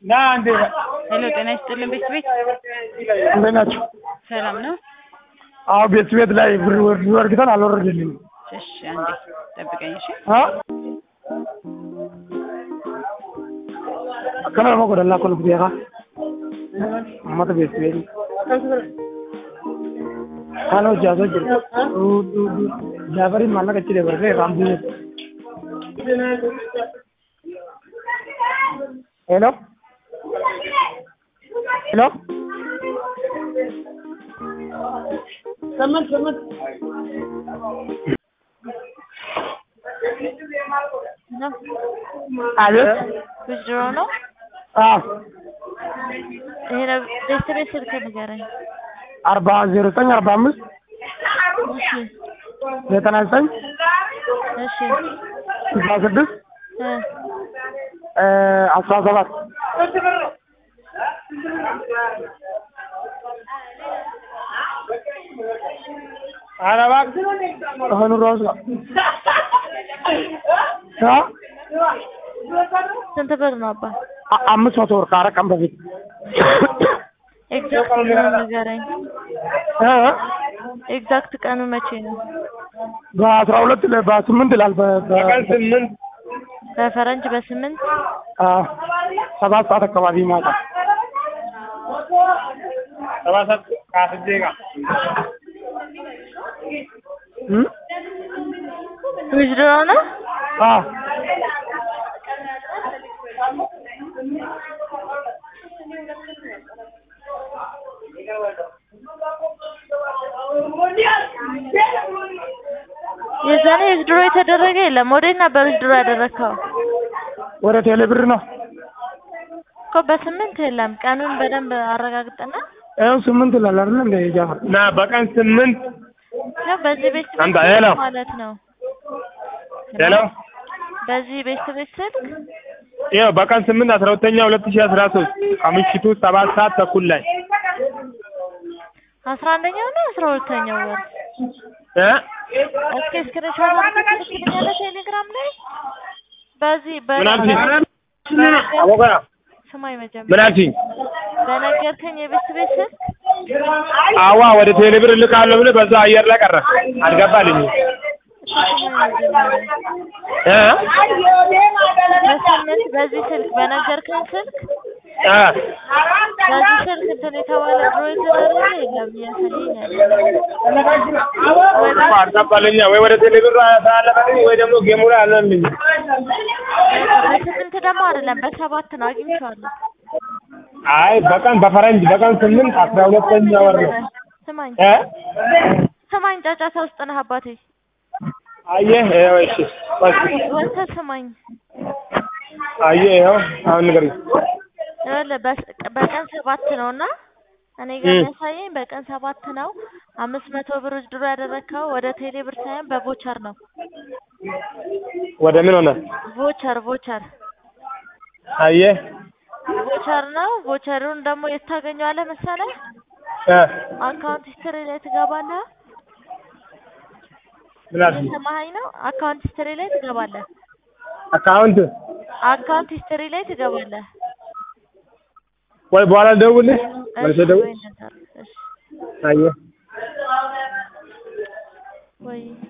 ና እንዴ ሄሎ ጤና ይስጥልን ቤት ቤት እንዴት ናቸው? ሰላም ነው? አዎ ቤት ቤት ላይ ብር ወርድ ወርግተን አልወረደልኝም። እሺ አንዴ ጠብቀኝ እሺ። አ akkana lama godhannaa kun beekaa uummata beektu beekni kaan hojjaasoo jiru jaafariin maallaqa achi dabarsee irraan bu'e ሄሎ ሄሎ ሰመን ሰመን አቤት ውዝድሮ ነው። አዎ ይሄ ነው ቤት ቤት ስልክ ንገረኝ። አርባ ዜሮ ዘጠኝ አርባ አምስት እሺ ዘጠና ዘጠኝ እሺ ስልሳ ስድስት እ አስራ ሰባት ኧረ እባክህ አሁን እራሱ አ ስንት ብር ነው አባ? አ- አምስት መቶ ብር ከአራት ቀን በፊት ኤግዛክት ቀኑን ንገረኝ። እ ኤግዛክት ቀኑ መቼ ነው? በአስራ ሁለት ለ- በስምንት ይላል በ- በ- ስምንት በፈረንጅ በስምንት አዎ ሰባት ሰዓት አካባቢ ማታ ሰባት ሰዓት ከአስር ደቂቃ እም? ውዝድሮ ነው። አዎ የዛኔ ውዝድሮ የተደረገ የለም። ወዴት ነበር ውዝድሮ ያደረግከው? ወደ ቴሌ ብር ነው እኮ በስምንት የለም። ቀኑን በደንብ አረጋግጥና ይኸው ስምንት ይላል አይደል እንደ ጃፈር እና በቀን ስምንት ነው በዚህ ቤት አንተ ሄሎ ማለት ነው። ሄሎ በዚህ ቤት ቤት ስልክ ይኸው በቀን ስምንት አስራ ሁለተኛ ሁለት ሺህ አስራ ሶስት ከምሽቱ ሰባት ሰዓት ተኩል ላይ አስራ አንደኛው ነው አስራ ሁለተኛው ወር እ እስኪ ስክሪንሾት አድርገህ ትልክልኛለህ ቴሌግራም ላይ በዚህ ምን አልሽኝ? በነገር- አቦጋ ስማኝ ምን መጀመሪያ አልሽኝ? በነገርከኝ የቤት ቤት ስልክ አዋ ወደ ቴሌ ብር እልካለሁ ብለህ በዛ አየር ላይ ቀረ አልገባልኝም ስማኝ መጀመሪያ እ በስምንት በዚህ ስልክ በነገርከኝ ስልክ እ በዚህ ስልክ እንትን የተባለ ድሮ የተደረገ የለም እያሳየኝ ያለ እኮ አልገባልኛ ወይ ወደ ቴሌ ብር ሳላለፈልኝ ወይ ደግሞ ጌሙ ላይ አልሆንልኝም በስምንት ደግሞ አይደለም በሰባት ነው አግኝቼዋለሁ አይ በቀን በፈረንጅ በቀን ስምንት አስራ ሁለተኛ ወር ነው ስማኝ እ ስማኝ ጫጫታ ውስጥ ነህ አባቴ አየህ ይኸው እሺ ቆይ ወጥተህ ስማኝ አየህ ይኸው አሁን ንገሪኝ ይኸውልህ በስ- በቀን ሰባት ነው እና እኔ ጋር እም። የሚያሳየኝ በቀን ሰባት ነው። አምስት መቶ ብር ድሮ ያደረግከው ወደ ቴሌ ብር ሳይሆን በቮቸር ነው። ወደ ምን ሆነ ቮቸር ቮቸር አየህ ቮቸር ነው። ቮቸሩን ደግሞ የት ታገኘዋለህ መሰለህ? እ አካውንት ሂስትሪ ላይ ትገባለህ። ምን አልሽኝ እየሰማኸኝ ነው? አካውንት ሂስትሪ ላይ ትገባለህ። አካውንት አካውንት ሂስትሪ ላይ ትገባለህ። ወይ በኋላ ልደውልልህ መልሼ እሺ ደውል ወይ እንደዛ አድርግ። እሺ አየህ ወይ